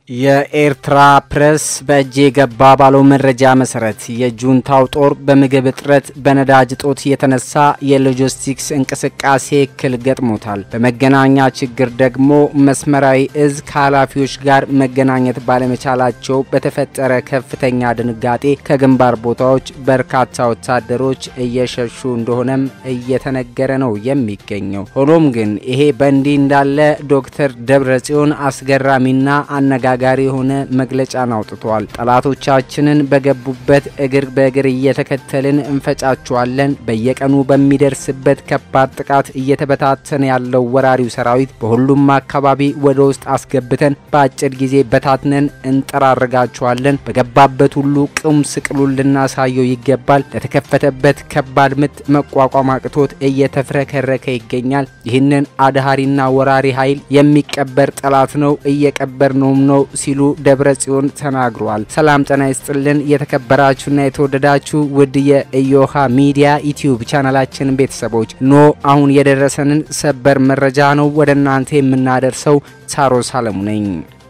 የኤርትራ ፕሬስ በእጅ የገባ ባለው መረጃ መሰረት የጁንታው ጦር በምግብ እጥረት በነዳጅ እጦት የተነሳ የሎጂስቲክስ እንቅስቃሴ እክል ገጥሞታል። በመገናኛ ችግር ደግሞ መስመራዊ እዝ ከኃላፊዎች ጋር መገናኘት ባለመቻላቸው በተፈጠረ ከፍተኛ ድንጋጤ ከግንባር ቦታዎች በርካታ ወታደሮች እየሸሹ እንደሆነም እየተነገረ ነው የሚገኘው። ሆኖም ግን ይሄ በእንዲህ እንዳለ ዶክተር ደብረጽዮን አስገራሚና አነጋጋሪ የሆነ መግለጫን አውጥተዋል። ጠላቶቻችንን በገቡበት እግር በእግር እየተከተልን እንፈጫቸዋለን። በየቀኑ በሚደርስበት ከባድ ጥቃት እየተበታተነ ያለው ወራሪው ሰራዊት በሁሉም አካባቢ ወደ ውስጥ አስገብተን በአጭር ጊዜ በታትነን እንጠራርጋቸዋለን። በገባበት ሁሉ ቁም ስቅሉን ልናሳየው ይገባል። ለተከፈተበት ከባድ ምት መቋቋም አቅቶት እየተፍረከረከ ይገኛል። ይህንን አድሃሪና ወራሪ ኃይል የሚቀበር ጠላት ነው እየቀበር ነውም ነው ሲሉ ደብረ ጽዮን ተናግረዋል። ሰላም ጤና ይስጥልን የተከበራችሁና የተወደዳችሁ ውድ የኢዮሃ ሚዲያ ዩቲዩብ ቻናላችን ቤተሰቦች ኖ አሁን የደረሰንን ሰበር መረጃ ነው ወደ እናንተ የምናደርሰው። ሳሮስ አለሙ ነኝ።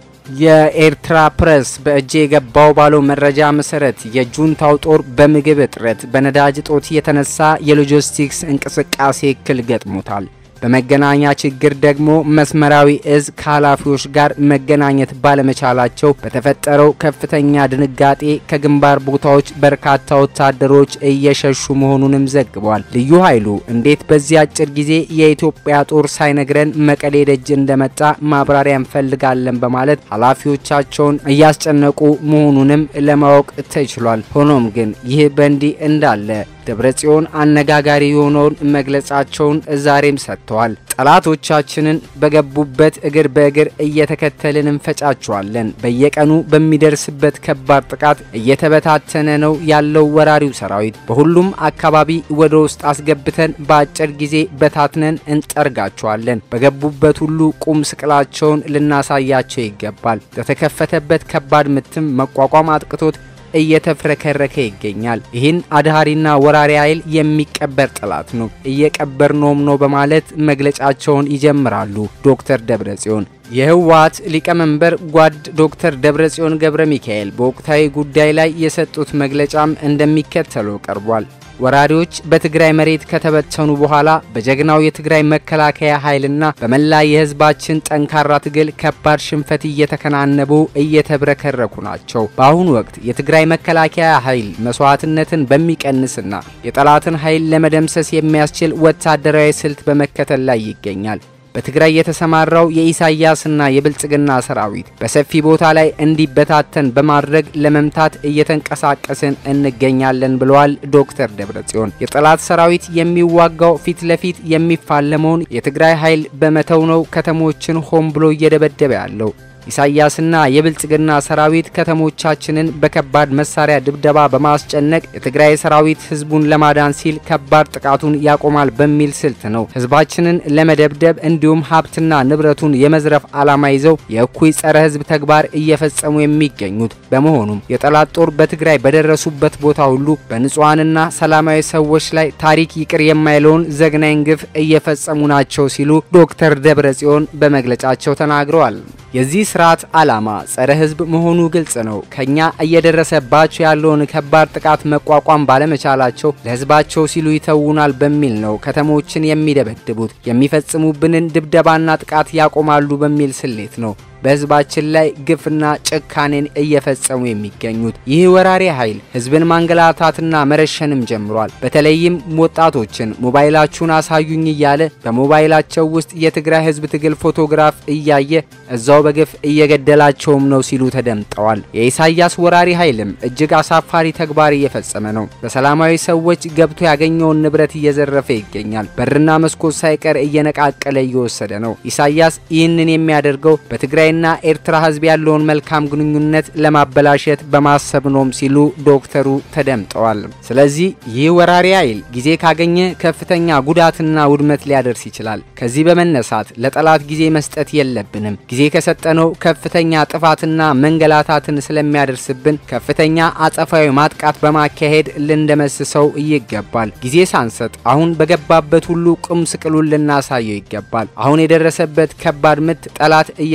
የኤርትራ ፕሬስ በእጅ የገባው ባለው መረጃ መሰረት የጁንታው ጦር በምግብ እጥረት በነዳጅ እጦት የተነሳ የሎጂስቲክስ እንቅስቃሴ እክል ገጥሞታል። በመገናኛ ችግር ደግሞ መስመራዊ እዝ ከኃላፊዎች ጋር መገናኘት ባለመቻላቸው በተፈጠረው ከፍተኛ ድንጋጤ ከግንባር ቦታዎች በርካታ ወታደሮች እየሸሹ መሆኑንም ዘግቧል። ልዩ ኃይሉ እንዴት በዚህ አጭር ጊዜ የኢትዮጵያ ጦር ሳይነግረን መቀሌ ደጅ እንደመጣ ማብራሪያ እንፈልጋለን በማለት ኃላፊዎቻቸውን እያስጨነቁ መሆኑንም ለማወቅ ተችሏል። ሆኖም ግን ይህ በእንዲህ እንዳለ ደብረጽዮን አነጋጋሪ የሆነውን መግለጻቸውን ዛሬም ሰጥተዋል። ጠላቶቻችንን በገቡበት እግር በእግር እየተከተልን እንፈጫቸዋለን። በየቀኑ በሚደርስበት ከባድ ጥቃት እየተበታተነ ነው ያለው ወራሪው ሰራዊት። በሁሉም አካባቢ ወደ ውስጥ አስገብተን በአጭር ጊዜ በታትነን እንጠርጋቸዋለን። በገቡበት ሁሉ ቁም ስቅላቸውን ልናሳያቸው ይገባል። ለተከፈተበት ከባድ ምትም መቋቋም አጥቅቶት እየተፍረከረከ ይገኛል። ይህን አድሃሪና ወራሪ ኃይል የሚቀበር ጠላት ነው እየቀበር ነውም ነው በማለት መግለጫቸውን ይጀምራሉ ዶክተር ደብረጽዮን። የህወሓት ሊቀመንበር ጓድ ዶክተር ደብረጽዮን ገብረ ሚካኤል በወቅታዊ ጉዳይ ላይ የሰጡት መግለጫም እንደሚከተለው ቀርቧል። ወራሪዎች በትግራይ መሬት ከተበተኑ በኋላ በጀግናው የትግራይ መከላከያ ኃይልና በመላ የህዝባችን ጠንካራ ትግል ከባድ ሽንፈት እየተከናነቡ እየተብረከረኩ ናቸው። በአሁኑ ወቅት የትግራይ መከላከያ ኃይል መስዋዕትነትን በሚቀንስና የጠላትን ኃይል ለመደምሰስ የሚያስችል ወታደራዊ ስልት በመከተል ላይ ይገኛል። በትግራይ የተሰማራው የኢሳያስና የብልጽግና ሰራዊት በሰፊ ቦታ ላይ እንዲበታተን በማድረግ ለመምታት እየተንቀሳቀስን እንገኛለን ብለዋል ዶክተር ደብረጽዮን። የጠላት ሰራዊት የሚዋጋው ፊት ለፊት የሚፋለመውን የትግራይ ኃይል በመተው ነው ከተሞችን ሆን ብሎ እየደበደበ ያለው። ኢሳያስና የብልጽግና ሰራዊት ከተሞቻችንን በከባድ መሳሪያ ድብደባ በማስጨነቅ የትግራይ ሰራዊት ህዝቡን ለማዳን ሲል ከባድ ጥቃቱን ያቆማል በሚል ስልት ነው ህዝባችንን ለመደብደብ እንዲሁም ሀብትና ንብረቱን የመዝረፍ ዓላማ ይዘው የእኩይ ጸረ ህዝብ ተግባር እየፈጸሙ የሚገኙት። በመሆኑም የጠላት ጦር በትግራይ በደረሱበት ቦታ ሁሉ በንጹሐንና ሰላማዊ ሰዎች ላይ ታሪክ ይቅር የማይለውን ዘግናኝ ግፍ እየፈጸሙ ናቸው ሲሉ ዶክተር ደብረጽዮን በመግለጫቸው ተናግረዋል። የዚህ ስርዓት ዓላማ ጸረ ህዝብ መሆኑ ግልጽ ነው። ከኛ እየደረሰባቸው ያለውን ከባድ ጥቃት መቋቋም ባለመቻላቸው ለህዝባቸው ሲሉ ይተውናል በሚል ነው ከተሞችን የሚደበድቡት። የሚፈጽሙብንን ድብደባና ጥቃት ያቆማሉ በሚል ስሌት ነው በህዝባችን ላይ ግፍና ጭካኔን እየፈጸሙ የሚገኙት። ይህ ወራሪ ኃይል ህዝብን ማንገላታትና መረሸንም ጀምሯል። በተለይም ወጣቶችን ሞባይላችሁን አሳዩኝ እያለ በሞባይላቸው ውስጥ የትግራይ ህዝብ ትግል ፎቶግራፍ እያየ እዛው በግፍ እየገደላቸውም ነው ሲሉ ተደምጠዋል። የኢሳያስ ወራሪ ኃይልም እጅግ አሳፋሪ ተግባር እየፈጸመ ነው። በሰላማዊ ሰዎች ገብቶ ያገኘውን ንብረት እየዘረፈ ይገኛል። በርና መስኮት ሳይቀር እየነቃቀለ እየወሰደ ነው። ኢሳያስ ይህንን የሚያደርገው በትግራይ ና ኤርትራ ህዝብ ያለውን መልካም ግንኙነት ለማበላሸት በማሰብ ነውም ሲሉ ዶክተሩ ተደምጠዋል። ስለዚህ ይህ ወራሪ ኃይል ጊዜ ካገኘ ከፍተኛ ጉዳትና ውድመት ሊያደርስ ይችላል። ከዚህ በመነሳት ለጠላት ጊዜ መስጠት የለብንም። ጊዜ ከሰጠነው ከፍተኛ ጥፋትና መንገላታትን ስለሚያደርስብን ከፍተኛ አጸፋዊ ማጥቃት በማካሄድ ልንደመስሰው ይገባል። ጊዜ ሳንሰጥ አሁን በገባበት ሁሉ ቁም ስቅሉን ልናሳየው ይገባል። አሁን የደረሰበት ከባድ ምት ጠላት እየተፍረ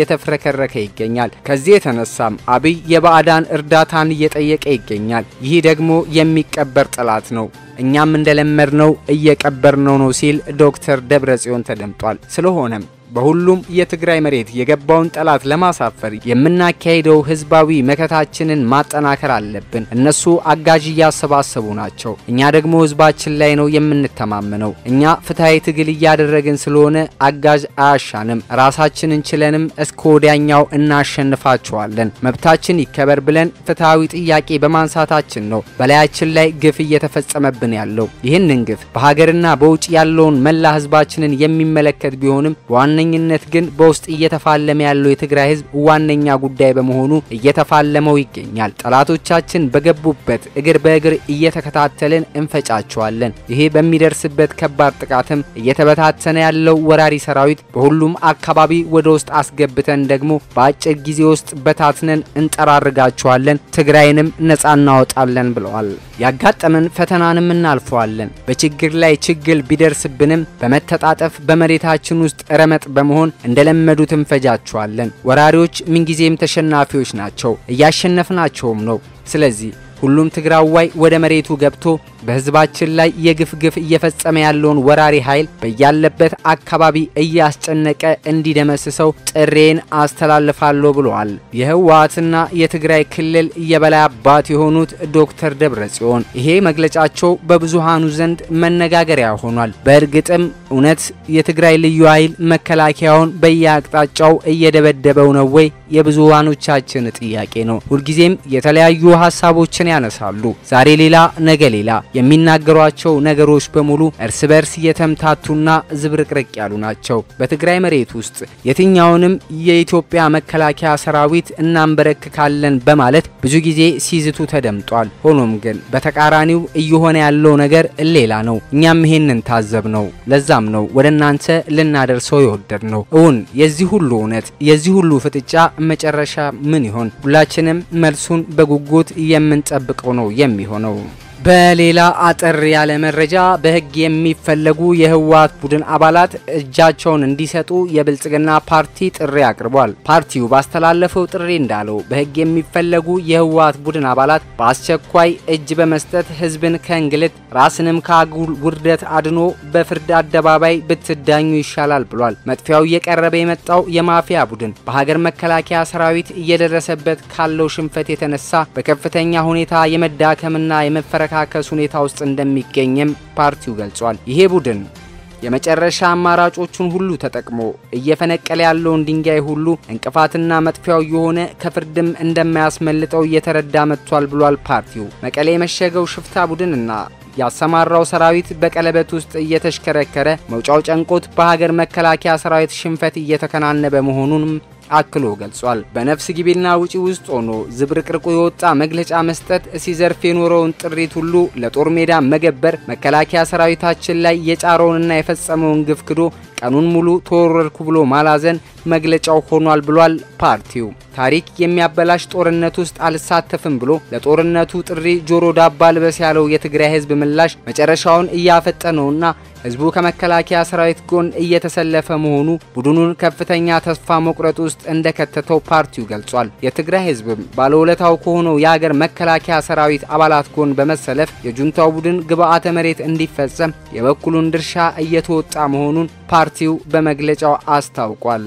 እየተፍረከረከ ይገኛል። ከዚህ የተነሳም አብይ የባዕዳን እርዳታን እየጠየቀ ይገኛል። ይህ ደግሞ የሚቀበር ጠላት ነው። እኛም እንደለመድነው እየቀበርነው ነው ሲል ዶክተር ደብረጽዮን ተደምጧል። ስለሆነም በሁሉም የትግራይ መሬት የገባውን ጠላት ለማሳፈር የምናካሄደው ህዝባዊ መከታችንን ማጠናከር አለብን። እነሱ አጋዥ እያሰባሰቡ ናቸው። እኛ ደግሞ ህዝባችን ላይ ነው የምንተማመነው። እኛ ፍትሐዊ ትግል እያደረግን ስለሆነ አጋዥ አያሻንም። ራሳችንን ችለንም እስከ ወዲያኛው እናሸንፋቸዋለን። መብታችን ይከበር ብለን ፍትሐዊ ጥያቄ በማንሳታችን ነው በላያችን ላይ ግፍ እየተፈጸመብን ያለው። ይህንን ግፍ በሀገርና በውጭ ያለውን መላ ህዝባችንን የሚመለከት ቢሆንም በዋነኝነት ግን በውስጥ እየተፋለመ ያለው የትግራይ ህዝብ ዋነኛ ጉዳይ በመሆኑ እየተፋለመው ይገኛል። ጠላቶቻችን በገቡበት እግር በእግር እየተከታተልን እንፈጫቸዋለን። ይሄ በሚደርስበት ከባድ ጥቃትም እየተበታተነ ያለው ወራሪ ሰራዊት በሁሉም አካባቢ ወደ ውስጥ አስገብተን ደግሞ በአጭር ጊዜ ውስጥ በታትነን እንጠራርጋቸዋለን፣ ትግራይንም ነጻ እናወጣለን ብለዋል። ያጋጠመን ፈተናንም እናልፈዋለን። በችግር ላይ ችግር ቢደርስብንም በመተጣጠፍ በመሬታችን ውስጥ ረመጥ በመሆን እንደለመዱት እንፈጃቸዋለን። ወራሪዎች ምንጊዜም ተሸናፊዎች ናቸው፣ እያሸነፍናቸውም ነው። ስለዚህ ሁሉም ትግራዋይ ወደ መሬቱ ገብቶ በህዝባችን ላይ የግፍ ግፍ እየፈጸመ ያለውን ወራሪ ኃይል በያለበት አካባቢ እያስጨነቀ እንዲደመስሰው ጥሬን አስተላልፋለሁ ብለዋል። የህወሓትና የትግራይ ክልል የበላይ አባት የሆኑት ዶክተር ደብረጽዮን ይሄ መግለጫቸው በብዙሃኑ ዘንድ መነጋገሪያ ሆኗል። በእርግጥም እውነት የትግራይ ልዩ ኃይል መከላከያውን በየአቅጣጫው እየደበደበው ነው ወይ? የብዙሃኖቻችን ጥያቄ ነው። ሁልጊዜም የተለያዩ ሀሳቦችን ያነሳሉ። ዛሬ ሌላ ነገ ሌላ የሚናገሯቸው ነገሮች በሙሉ እርስ በርስ የተምታቱና ዝብርቅርቅ ያሉ ናቸው። በትግራይ መሬት ውስጥ የትኛውንም የኢትዮጵያ መከላከያ ሰራዊት እናንበረክካለን በማለት ብዙ ጊዜ ሲዝቱ ተደምጧል። ሆኖም ግን በተቃራኒው እየሆነ ያለው ነገር ሌላ ነው። እኛም ይሄንን ታዘብ ነው። ለዛም ነው ወደ እናንተ ልናደርሰው የወደድ ነው። እውን የዚህ ሁሉ እውነት የዚህ ሁሉ ፍጥጫ መጨረሻ ምን ይሆን? ሁላችንም መልሱን በጉጉት የምንጠብቀው ነው የሚሆነው። በሌላ አጠር ያለ መረጃ በሕግ የሚፈለጉ የህወሓት ቡድን አባላት እጃቸውን እንዲሰጡ የብልጽግና ፓርቲ ጥሪ አቅርቧል። ፓርቲው ባስተላለፈው ጥሪ እንዳለው በሕግ የሚፈለጉ የህወሓት ቡድን አባላት በአስቸኳይ እጅ በመስጠት ህዝብን ከእንግልት ራስንም ከአጉል ውርደት አድኖ በፍርድ አደባባይ ብትዳኙ ይሻላል ብሏል። መጥፊያው እየቀረበ የመጣው የማፊያ ቡድን በሀገር መከላከያ ሰራዊት እየደረሰበት ካለው ሽንፈት የተነሳ በከፍተኛ ሁኔታ የመዳከምና የመፈረካ ካከስ ሁኔታ ውስጥ እንደሚገኝም ፓርቲው ገልጿል። ይሄ ቡድን የመጨረሻ አማራጮቹን ሁሉ ተጠቅሞ እየፈነቀለ ያለውን ድንጋይ ሁሉ እንቅፋትና መጥፊያው የሆነ ከፍርድም እንደማያስመልጠው እየተረዳ መጥቷል ብሏል። ፓርቲው መቀሌ የመሸገው ሽፍታ ቡድንና ያሰማራው ሰራዊት በቀለበት ውስጥ እየተሽከረከረ መውጫው ጨንቆት በሀገር መከላከያ ሰራዊት ሽንፈት እየተከናነበ መሆኑንም አክሎ ገልጿል። በነፍስ ግቢና ውጪ ውስጥ ሆኖ ዝብርቅርቁ የወጣ መግለጫ መስጠት፣ ሲዘርፍ የኖረውን ጥሪት ሁሉ ለጦር ሜዳ መገበር፣ መከላከያ ሰራዊታችን ላይ የጫረውንና የፈጸመውን ግፍ ክዶ ቀኑን ሙሉ ተወረርኩ ብሎ ማላዘን መግለጫው ሆኗል ብሏል። ፓርቲው ታሪክ የሚያበላሽ ጦርነት ውስጥ አልሳተፍም ብሎ ለጦርነቱ ጥሪ ጆሮ ዳባ ልበስ ያለው የትግራይ ህዝብ ምላሽ መጨረሻውን እያፈጠነውና ህዝቡ ከመከላከያ ሰራዊት ጎን እየተሰለፈ መሆኑ ቡድኑን ከፍተኛ ተስፋ መቁረጥ ውስጥ እንደከተተው ፓርቲው ገልጿል። የትግራይ ህዝብም ባለውለታው ከሆነው የሀገር መከላከያ ሰራዊት አባላት ጎን በመሰለፍ የጁንታው ቡድን ግብዓተ መሬት እንዲፈጸም የበኩሉን ድርሻ እየተወጣ መሆኑን ፓርቲው በመግለጫው አስታውቋል።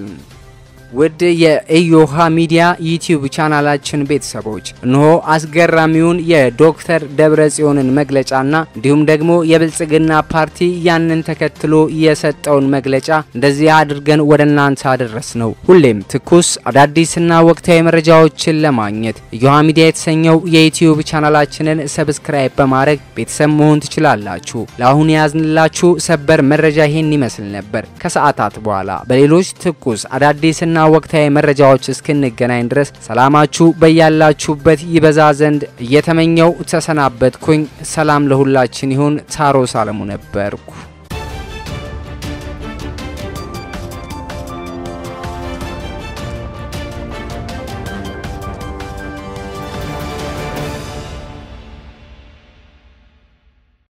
ውድ የኢዮሃ ሚዲያ ዩቲዩብ ቻናላችን ቤተሰቦች እነሆ አስገራሚውን የዶክተር ደብረጽዮንን መግለጫና እንዲሁም ደግሞ የብልጽግና ፓርቲ ያንን ተከትሎ የሰጠውን መግለጫ እንደዚህ አድርገን ወደ እናንተ አደረስ ነው። ሁሌም ትኩስ አዳዲስና ወቅታዊ መረጃዎችን ለማግኘት ኢዮሃ ሚዲያ የተሰኘው የዩቲዩብ ቻናላችንን ሰብስክራይብ በማድረግ ቤተሰብ መሆን ትችላላችሁ። ለአሁን የያዝንላችሁ ሰበር መረጃ ይሄን ይመስል ነበር። ከሰዓታት በኋላ በሌሎች ትኩስ አዳዲስና ወቅታዊ መረጃዎች እስክንገናኝ ድረስ ሰላማችሁ በያላችሁበት ይበዛ ዘንድ እየተመኘው ተሰናበትኩኝ። ሰላም ለሁላችን ይሁን። ታሮስ አለሙ ነበርኩ።